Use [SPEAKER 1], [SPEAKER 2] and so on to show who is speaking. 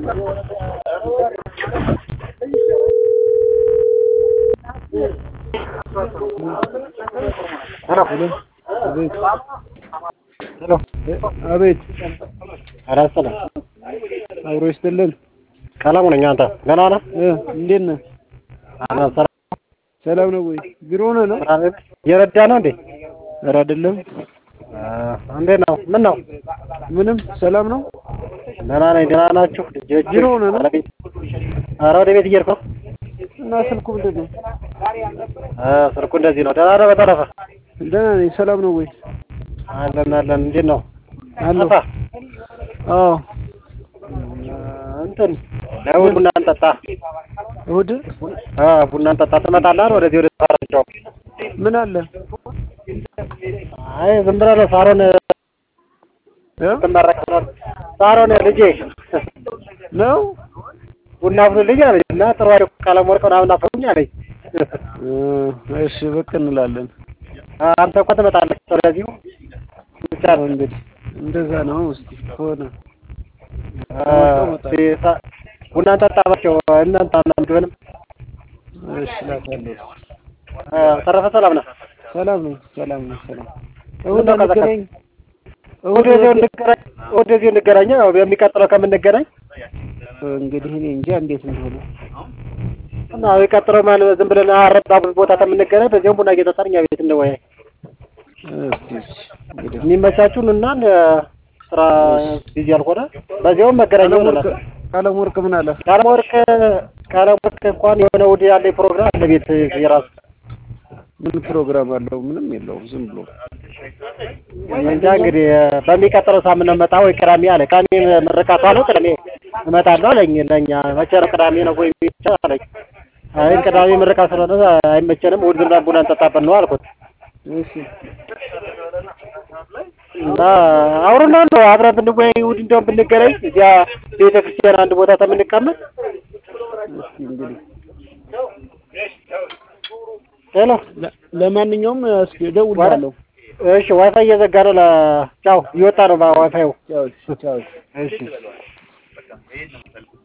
[SPEAKER 1] አቤት
[SPEAKER 2] አራት ሰላም
[SPEAKER 1] አብሮ ይስጥልን።
[SPEAKER 2] ቀለሙ ነኝ። አንተ ደህና ነህ?
[SPEAKER 1] እ እንዴት ነህ?
[SPEAKER 2] አና ሰላም
[SPEAKER 1] ሰላም ነው ወይ? ቢሮ ነህ ነው?
[SPEAKER 2] እየረዳ ነው እንዴ?
[SPEAKER 1] ኧረ አይደለም።
[SPEAKER 2] እንዴት ነው? ምን ነው?
[SPEAKER 1] ምንም ሰላም ነው።
[SPEAKER 2] ደህና ነኝ። ደህና ናችሁ? ልጆች
[SPEAKER 1] ቢሮ ነህ ነው?
[SPEAKER 2] ኧረ ወደ ቤት እየሄድኩ ነው።
[SPEAKER 1] እና ስልኩ ምንድን ነው?
[SPEAKER 2] እ ስልኩ እንደዚህ ነው። ደህና ነህ? በተረፈ
[SPEAKER 1] ደህና ነኝ። ሰላም ነው ወይ?
[SPEAKER 2] አለን አለን። እንዴት ነው?
[SPEAKER 1] አለሁ።
[SPEAKER 2] ጠፋህ?
[SPEAKER 1] አዎ
[SPEAKER 2] እንትን ለእሑድ ቡና እንጠጣ።
[SPEAKER 1] እሑድ
[SPEAKER 2] አ ቡና እንጠጣ ትመጣለህ? ወደዚህ ወደ ሳራቸው
[SPEAKER 1] ምን አለ?
[SPEAKER 2] አይ ዝም ብለህ ነው ሳሮን
[SPEAKER 1] እ
[SPEAKER 2] ትመረቅ ሳሮን ልጄ
[SPEAKER 1] ነው
[SPEAKER 2] ቡና አፍሉልኝ አለኝ እና ጥሩ አይደል ቀለም ወርቅ ምናምን አፍሉኝ አለኝ።
[SPEAKER 1] እ እሺ ብቅ እንላለን።
[SPEAKER 2] አንተ እኮ ትመጣለህ ወደዚሁ ብቻ ነው
[SPEAKER 1] እንግዲህ እንደዛ ነው። እስኪ ከሆነ
[SPEAKER 2] እስኪ ሳ- ቡና እንጠጣባቸው እናንተ አናምድበንም።
[SPEAKER 1] እሺ እላታለሁ።
[SPEAKER 2] ተረፈ ሰላም ነህ?
[SPEAKER 1] ሰላም ነው። ሰላም ነው። ሰላም እሑድ
[SPEAKER 2] ምነው ቀዘቀዘ?
[SPEAKER 1] እንገናኝ። እሑድ
[SPEAKER 2] ወደዚሁ እንገናኝ ወደዚሁ እንገናኝ። ያው የሚቀጥለው ከምንገናኝ
[SPEAKER 1] እንግዲህ እኔ እንጃ እንዴት እንደሆነ
[SPEAKER 2] እና የሚቀጥለው ማለት ዝም ብለን አረባ ቦታ ከምንገናኝ በዚያውም ቡና እየጠጣን እኛ ቤት እንወያይ።
[SPEAKER 1] እስኪ እንግዲህ
[SPEAKER 2] የሚመቻችሁን እና ስራ ቢዚ ያልሆነ በዚያውም መገናኛ
[SPEAKER 1] ቀለም
[SPEAKER 2] ይሆናል።
[SPEAKER 1] ወርቅ ቀለም ወርቅ ምን አለ?
[SPEAKER 2] ቀለም ወርቅ ቀለም ወርቅ እንኳን የሆነ እሑድ ያለ ፕሮግራም አለ ቤት የራሱ
[SPEAKER 1] ምን ፕሮግራም አለው? ምንም የለውም። ዝም ብሎ
[SPEAKER 2] እንጃ እንግዲህ በሚቀጥለው ሳምንት ነው የምመጣው ወይ ቅዳሜ አለ። ቅዳሜ ምርቃቱ አለው ቅዳሜ እመጣለሁ አለኝ። ለእኛ መቼ ነው ቅዳሜ ነው ወይ ብቻ አለኝ። አይ ቅዳሜ ምርቃት ስለሆነ አይመቸንም፣ እሑድ ዝም ብለን ቡና እንጠጣበት ነው አልኩት።
[SPEAKER 1] እሺ
[SPEAKER 2] እና አውሩና ነው አብረን ብንወያይ እሑድ እንደውም ብንገናኝ እዚያ ቤተ ክርስቲያን አንድ ቦታ ተምንቀመጥ
[SPEAKER 1] እስኪ እንግዲህ
[SPEAKER 2] ሄሎ
[SPEAKER 1] ለ- ለማንኛውም እስኪ እደውልልሃለሁ።
[SPEAKER 2] እሺ ዋይፋይ እየዘጋ ነው። ቻው እየወጣ ነው ዋይፋዩ።
[SPEAKER 1] ቻው ቻው።
[SPEAKER 2] እሺ